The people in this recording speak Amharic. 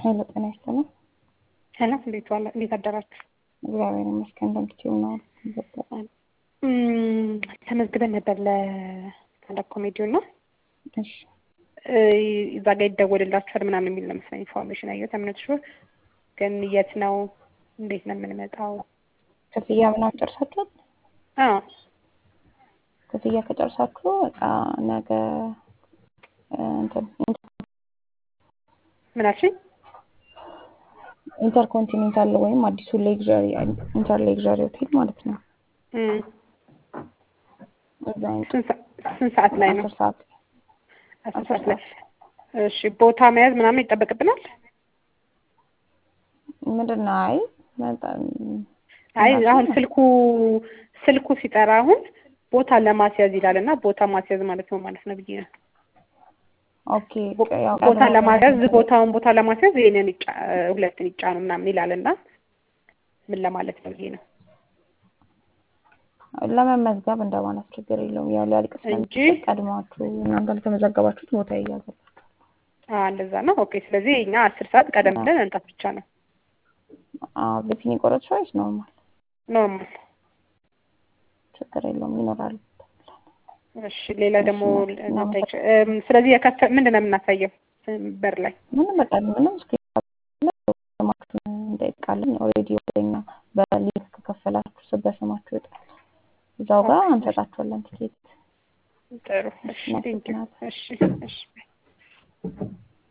ሄሎ ጤና ይስጥልኝ። ሄሎ እንዴት ዋለ እንዴት አደራችሁ? እግዚአብሔር ይመስገን። እንደምትችሉ ነው። እም፣ ተመዝግበን ነበር ለስታንዳፕ ኮሜዲው እና እሺ እ፣ እዛ ጋር ይደወልላችኋል ምናምን የሚል ነው መሰለኝ ኢንፎርሜሽን ያየሁት። እምነት ሹር ግን የት ነው እንዴት ነው የምንመጣው? ክፍያ ምናምን ጨርሳችኋል? አዎ ክፍያ ከጨርሳችሁ በቃ ነገ እ፣ እንትን ምን አልሽኝ? ኢንተርኮንቲኔንታል ወይም አዲሱ ሌግዣሪ ኢንተር ሌግዣሪ ሆቴል ማለት ነው። እም፣ እዛ ይምጡ። ስንት ሰ- ስንት ሰዓት ላይ ነው? አስር ሰዓት አስር አስር ሰዓት ላይ። ሰዓት እሺ ቦታ መያዝ ምናምን ይጠበቅብናል? ምንድን ነው? አይ በጣም አይ እናቴ አሁን ስልኩ ስልኩ ሲጠራ አሁን ቦታ ለማስያዝ ይላል እና ቦታ ማስያዝ ማለት ነው ማለት ነው ብዬ ነው። ኦኬ ቦ- ያው ቦታ ቀድሞ ለማስያዝ ቦታውን ቦታ ለማስያዝ ይሄንን ይጫ ሁለትን ይጫኑ ምናምን ይላል እና ምን ለማለት ነው ብዬ ነው ለመመዝገብ እንደማለት ችግር የለውም። ያው ሊያልቅ እንጂ ስለሚችል ቀድማችሁ እናንተ ለተመዘገባችሁት ቦታ ይያዛል። አ እንደዛ ነው። ኦኬ ስለዚህ እኛ አስር ሰዓት ቀደም ብለን መምጣት ብቻ ነው አዎ በፊት የቆረጥሽው ወይስ ኖርማል? ኖርማል። ችግር የለውም ይኖራል። እሺ ሌላ እሺ ደግሞ እናመሰግናለን። ልንጠይቅሽ እም፣ ስለዚህ የከፈ ምንድን ነው የምናሳየው እም፣ በር ላይ ምንም በቃ ምንም ስማችሁን እንጠይቃለን። ኦልሬዲ ወደኛ በሊንክ ከከፈላችሁ ስ- በስማችሁ ይወጣል። እዛው ጋር ኦኬ እንሰጣችኋለን ቲኬት። ጥሩ። እሺ ቴንኪው። እናመሰግናለን። እሺ እሺ